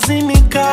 nimezimika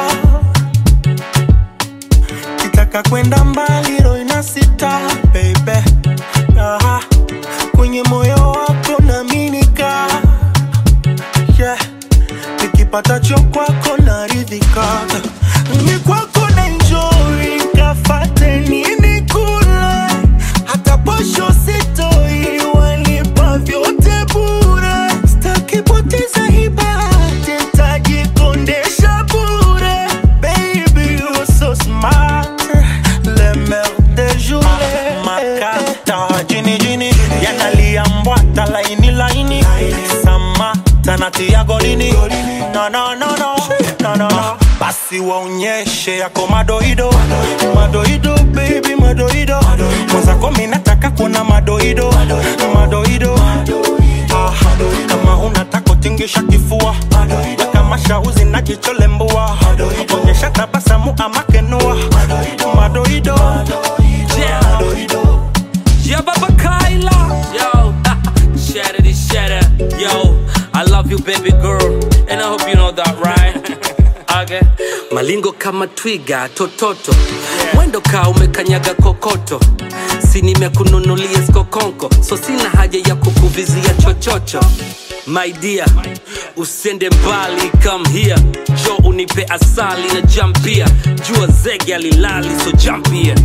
kitaka kwenda mbali roho inasita baby Aha. kwenye moyo wako naminika yeah. nikipatacho kwako naridhika ni kwako na enjoy kafate nini kula hata posho sitoi wanipa vyote bure staki poteza hibati tajikondesha bure baby you so smart le mer de journée makata jini jini yanalia mbwata laini laini samata natia golini no, no, no, no. No, no, no. basi waonyeshe yako madoido madoido baby madoido mwenzako mi nataka kuona madoido madoido Ah, kama unataka kutingisha kifua na kama shauzi na jicho lembua onyesha tabasamu ama kenua madoido Yeah. Yeah, Baba Kyla. Yo, shatter this shatter. Yo, I love you, baby girl. And I hope you know that, right? okay. Malingo kama twiga tototo mwendo kaa umekanyaga kokoto si nimekununulia skokonko so sina haja ya kukuvizia chochocho my dear usende mbali come here jo unipe asali na jampia jua zege alilali so jump here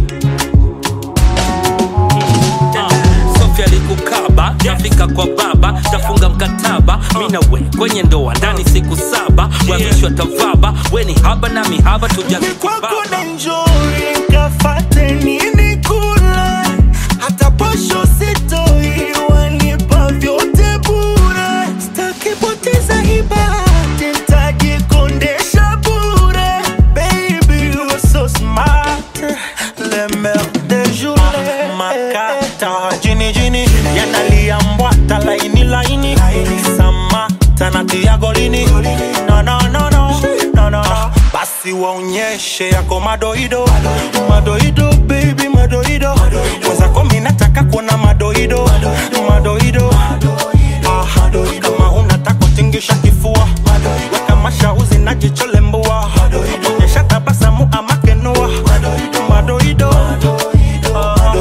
Sofia alikukaba nafika kwa baba tafunga mkataba mi na we kwenye ndoa ndani siku saba wavishwa tavaba we ni haba na mihaba kwako tujakikibaba na enjoy kafate nini kula hata posho sitoi wanipa vyote bure staki poteza hibati tajikondesha bure baby you so smart le mer de journée makata jini jini yanalia mbwata laini laini samata natia golini no, no, no, no. No, no, no. basi waonyeshe yako madoido madoido baby madoido mwenzako mi nataka kuona madoido madoido Ah, kama unataka kutingisha kifua weka mashauzi na jicho lembua onyesha tabasamu ama kenua madoido Ah.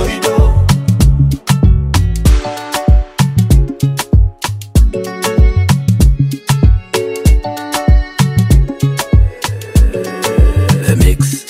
The mix.